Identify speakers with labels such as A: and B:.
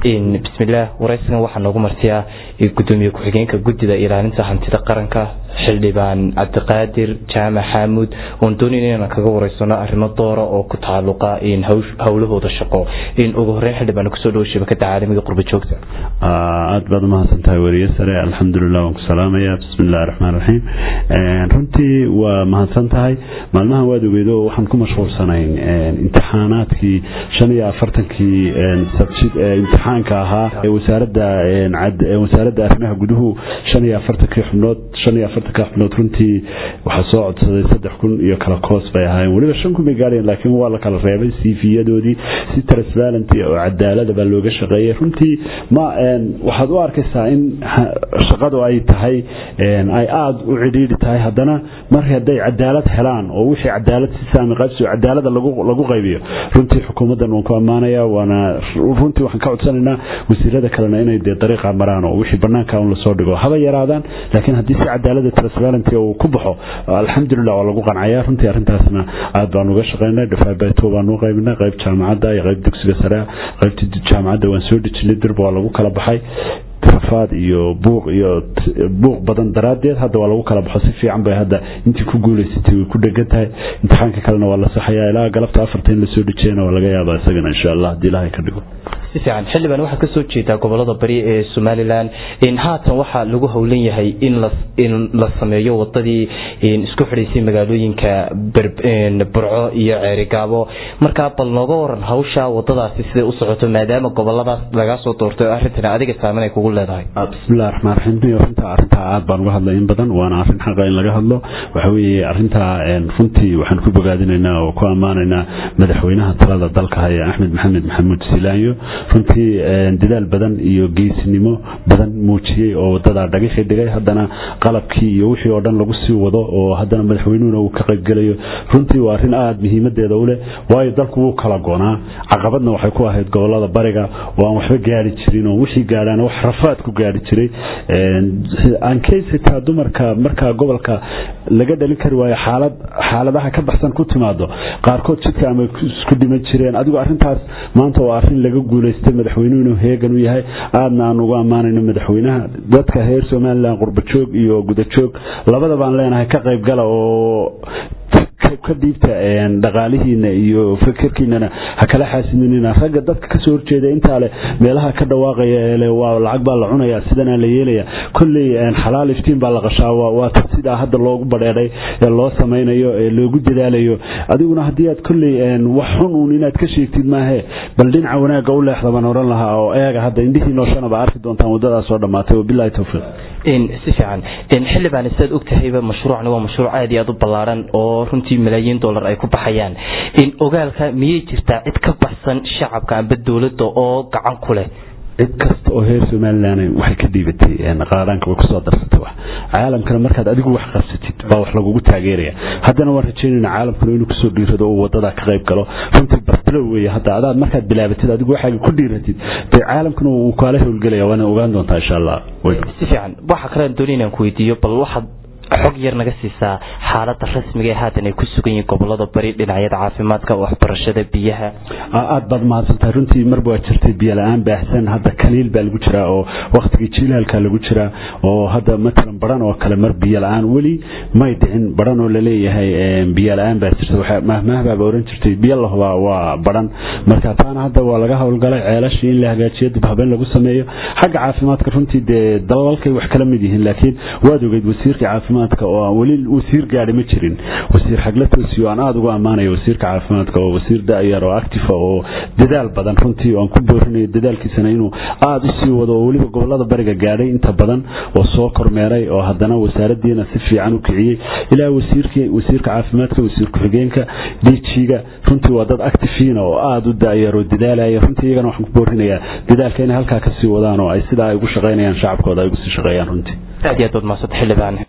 A: bismillaah waraysigan waxaa noogu martiyaa gudoomiye ku-xigeenka guddida ilaalinta hantida qaranka xildhibaan cabdiqaadir jaamac xaamuud oon doonayn inaan kaga wareysano arrimo doora oo ku tacalluqa howlahooda shaqo ugu horeyn xildhibaan kusoo dhawo shabakada caalamiga qurba joogta
B: aad baad umahadsan tahay weriye sare alxamdulilah waan ku salaamaya bismi illahi raxmaan raxiim runtii waa mahadsan tahay maalmahan waad ogeedo waxaan ku mashquulsanayn imtixaanaadkii shan iyo afartankii imtixaanka ahaa wasaaradda wasaaradda arrimaha guduhu shan iyo afartankii xubnood shan iyo afartanka xubnood runtii waxaa soo codsaday saddex kun iyo kala koos bay ahaayeen weliba shan kun bay gaareen laakiin waa la kala reebay siifiyadoodii si transparent oo cadaalada baa looga shaqeeyay runtii ma waxaad u arkaysaa in shaqadu ay tahay ay aada u cidhiidhi tahay haddana mar hadday cadaalad helaan oo wixii cadaalad si saami qaybsi cadaalada lagu qaybiyo runtii xukuumaddan waan ku ammaanaya waana runtii waxaan ka codsanaynaa wasiirada kalena inay dee dariiqa maraan oo wixii banaanka un lasoo dhigo haba yaraadaan laakiin haddii si cadaalada transparency uu ku baxo alxamdulilah waa lagu qancaya runtii arrintaasna aad baan uga shaqaynay dhafaabeeto baan u qaybinay qayb jaamacadda iyo qayb dugsiga sare qaybtii jaamacadda waan soo dejinay dirba waa lagu kala baxay rafaad iyo buuq iyo buuq badan daraaddeed hadda waa lagu kala baxo si fiican bay hadda intii ku guulaysatay way ku dhegan tahay imtixaanka kalena waa la saxayaa ilaa galabta afarta in lasoo dhejiyana waa laga yaabaa isagana insha allah haddii ilaahay ka dhigo
A: si fiican xildhibaan waxaa ka soo jeedaa gobolada bari ee somalilan haatan waxaa lagu howlan yahay in la sameeyo wadadii isku xidhaysay magaalooyinka burco iyo ceerigaabo markaa bal nooga waran hawsha wadadaasi siday u socoto maadaama goboladaas lagaa soo doortay oo arrintan adiga saameyn ay kugu leedahay
B: bismillahi raxmaan raxiim runta arrintaa aad baan uga hadlay in badan waana arrin xaqa in laga hadlo waxa weeye arrintaa runtii waxaan ku bogaadinaynaa oo ku ammaanaynaa madaxweynaha talada dalka haya axmed maxamed maxamuud silaanyo runtii dadaal badan iyo geesinimo badan muujiyey oo wadadaa dhagixii dhigay haddana qalabkii iyo wixii oo dhan lagu sii wado oo haddana madaxweynuhuna uu ka qaybgelayo runtii waa arrin aada muhiimadeeda u leh waayo dalku wuu kala goonaa caqabadna waxay ku ahayd gobolada bariga oo aan waxba gaari jirin oo wixii gaadhaana wax rafaad ku gaari jiray ankeysitaa dumarka markaa gobolka laga dhalin kari waayo xaalad xaaladaha ka baxsan ku timaado qaarkood jidka ama isku dhiman jireen adigu arrintaas maanta waa arrin laga guulaystay madaxweynuhu inuu heegan u yahay aadna aan ugu ammaanayno madaxweynaha dadka reer somalilan qurbajoog iyo gudajoog labada baan leenahay ka qayb gala oo ka dhiibta dhaqaalihiina iyo fikirkiinana ha kala xaasidinina ragga dadka kasoo horjeeda intaa leh meelaha ka dhawaaqaya ele waa lacag baa la cunaya sidana la yeelaya kolley xalaal iftiin baa la qashaa waa ta sidaa hadda loogu badheedhay ee loo samaynayo ee loogu dadaalayo adiguna haddii aad kolley wax xun uun inaad ka sheegtid maahe bal dhinaca wanaagga u leexda baan oran lahaa oo eega hadda indhihii nooshana baa arki doontaan waddadaas soo dhammaatay wabilahi towfiiq
A: si fiican xildhibaan sidaad ogtahayba mashruucni waa mashruuc aad iyo aad u ballaaran oo runtii malaayiin dollar ay ku baxayaan ogaalka miyay jirtaa cid ka baxsan shacabka amba dowladda oo gacan ku leh
B: cid kasta oo reer somalilan waxay ka dhiibatay qaadaanka way kusoo darsatay wax caalamkana markaad adigu wax qabsatid baa wax lagugu taageeraya haddana waan rajaynayna caalamkuna inuu kusoo dhiirado oo wadada ka qayb galo runtii bartalo weeye hadda adaad markaad bilaabatid adigu waxaaga ku dhiiratid dee caalamkuna wuu kaala howlgelaya waana ogaan doontaa insha allah
A: si fiican waxa kale aan doonay inaan ku weydiiyo bal waxaad xog yar naga siisaa xaalada rasmiga ee haatan ay ku sugan yihiin gobolada bari dhinacyada caafimaadka waxbarashada biyaha
B: aad baad mahadsantahay runtii marba waa jirtay biyo la-aan baahsan hadda kaliil baa lagu jiraa oo waktigii jilaalka lagu jiraa oo hadda matalan baran oo kale mar biyo la-aan weli may dhicin baran oo laleeyahay biyo la-aan baa jirta mahmahbaaba oran jirtay biyo lahubaa waa baran marka taana hadda waa laga howlgalay ceelashii in la hagaajiyo dib habeen lagu sameeyo xagga caafimaadka runtii dee dalalkay wax kala mid yihiin laakiin waad ogeyd wasiirkii caafimaad oo aan weli wasiir gaadhi ma jirin wasiir xagla toosiyo aan aada ugu ammaanayo wasiirka caafimaadka oo wasiir da-yar oo active oo dadaal badan runtii aan ku boorinayo dadaalkiisana inuu aada u sii wado oo weliba gobolada bariga gaadhay inta badan oo soo kormeeray oo haddana wasaaradiina si fiican u kiciyey ilaa wasiirkii wasiirka caafimaadka wasiir ku-xigeenka dijiga runtii waa dad actifiina oo aada u da-yar oo dadaalaya runtii iyagana waxaan ku boorinayaa dadaalka inay halkaa kasii wadaan oo ay sidaa ay ugu shaqaynayaan shacabkooda ay ugu sii shaqeeyaan runtii
A: aad iyo aad baad mahadsanta xildhibaan